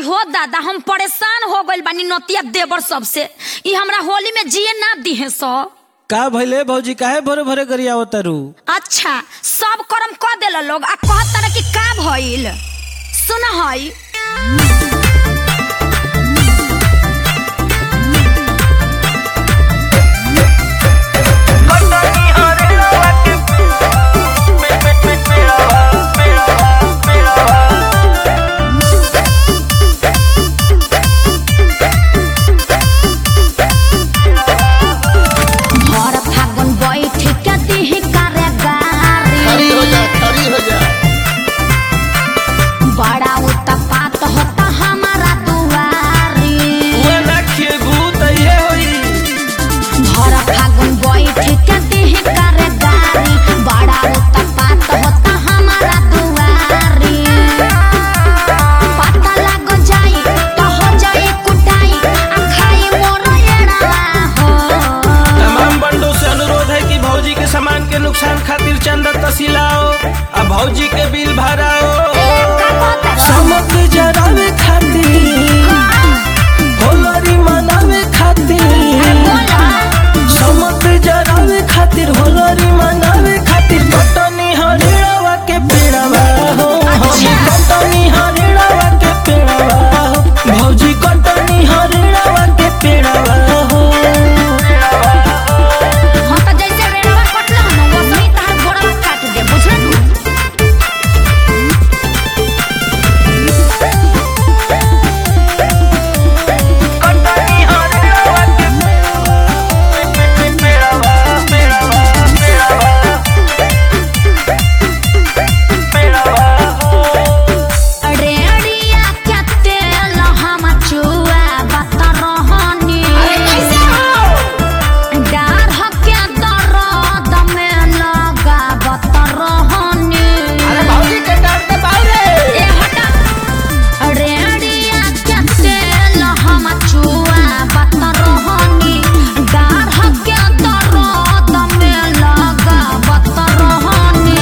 हो दादा हम परेशान हो गइल बानी नतिया देवर सबसे ई हमरा होली में जिए ना दिहे सब का भइले भौजी काहे भरे भरे गरियावत तारू अच्छा सब कर्म क देला लोग आ कहत तारे कि का भइल सुन हई भर फागुन बैठ के दिही करे गारी खड़ी हो जा खड़ी हो जा बड़ा उत्पात होता हमारा दुआरी भर फागुन बैठ के दिही करे गारी बड़ा उत्पात होता हमारा दुआरी पता लग जाई तो हो जाई कुटाई आ खाई मोर एड़वा हो तमाम बंडों से अनुरोध है कि भौजी के सामान के नुकसान खातिर चंदा तसिलाओ आ भौजी के बिल भराओ समक जरावे खातिर होलरी मनावे खातिर समक जरावे खातिर होलरी मनावे खातिर कटनी हरिड़वा के पेड़वा हो हम कटनी हरिड़वा के पेड़वा हो भौजी कटनी हरिड़वा के पेड़वा हो हाँ तो जैसे रेड़वा कटला न वैसे ही तहार गोड़वा काट दे बुझल रेड़िया के तेल हम चुआ बत रहनी डार के दर्द में लगा बत रहनी ए हटा रेड़िया के तेल हम चुआ बत रहनी डार के दर्द में लगा बत रहनी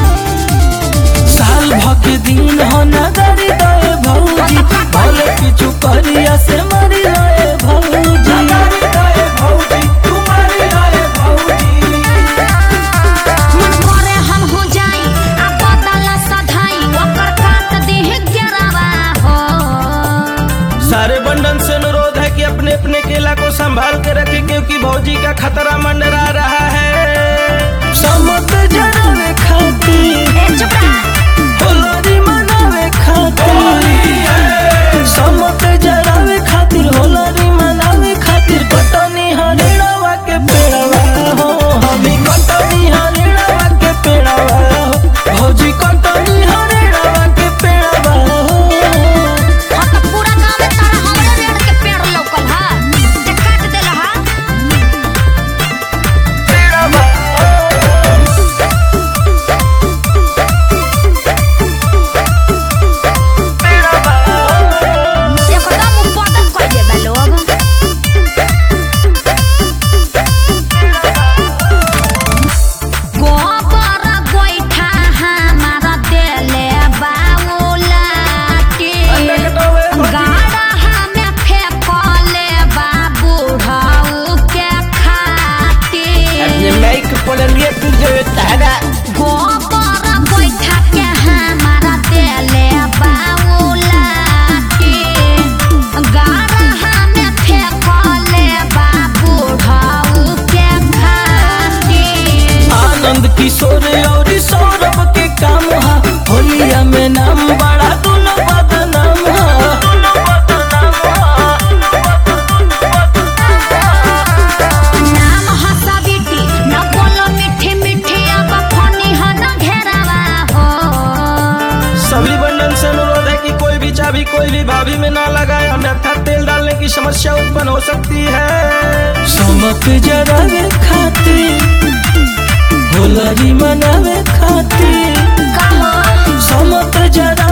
साल भके दिन हो नगरी दए भौजी भले किछु करिया से मरी रहे भौजी नगरी दए भौजी तुम्हारी रहे भौजी मन करे हम हो जाई आ बदला सधाई ओकर काट देह गिरावा हो सारे बंधन से अनुरोध है कि अपने अपने केला को संभाल के रखें क्योंकि भौजी का खतरा मंडरा रहा है समत जरावे खातिर ए चुप रहा होलरी मनावे खातिर समत जरावे खातिर होलरी मनावे खातिर कटनी हरिड़वा के पेड़वा हो हमी कटनी हरिड़वा के पेड़वा हो भौजी कटनी हरिड़वा के पेड़वा हो हाँ तो पूरा गांव में तारा हमरे रेड़ के पेड़ लौकल हा ते काट देला हा एकदम उपदन कर देबे लोग गोबर गोइठा हमारा देले बाउलाटी गाड़ा हमें फेंकले बाबूढ़ऊ के खातिर गोबर गोइठा के हमारा देले बाउलाटी गाड़ा हमें फेंकले बाबूढ़ऊ के खातिर आनंद किशोर और सौरभ के काम हा होलिया में नाम बड़ा दुनो बदनाम हा नाम हसबिटी न बोलो मीठी मीठी अब फनी ह न घेरावा हो सभी बंधन से अनुरोध है कि कोई भी चाबी कोई भी भाभी में ना लगाए अन्यथा तेल डालने की समस्या उत्पन्न हो सकती है समक जरावे खातिर होलरी मनावे खातिर कहो समक जरा